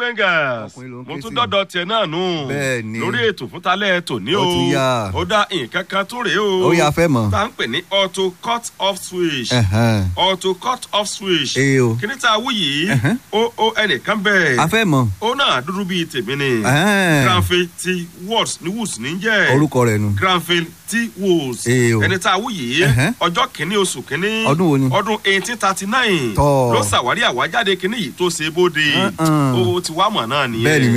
Rangers Ọkùnrin ló ń mo ké tún sí. dọ́dọ̀ tiẹ̀ náà nù Bẹ́ẹ̀ ni. lórí ètò fún talẹ́ tòní o Ó tún yá. ó dá nǹkan kan tó rèé o ó yà fẹ́ mọ̀. tá à ń pè ní auto cut off switch Ẹ̀hẹ́n. auto cut off switch ee o kíní tá a wú yìí Ẹ̀hẹ́n. ó ó ẹnìkan a bẹ́ẹ̀ fẹ́ mọ̀. ó náà dúdú bíi tèmi ni Ẹ̀hẹ́n. granville t woods ní woods ní jẹ́ orúkọ rẹ̀ nu. granville t woods Ee o. ẹni tá a wú yìí Ẹ̀hẹ́n. ọjọ́ kìíní oṣù kìíní Ọdún wo ni? ọdún eighteen thirty nine Tọ́. ló ṣàwárí àwájáde kìíní yìí tó ṣe bóde Uh-uh. ó ti wá mọ̀ náà nìyẹn bẹ́ẹ̀ ni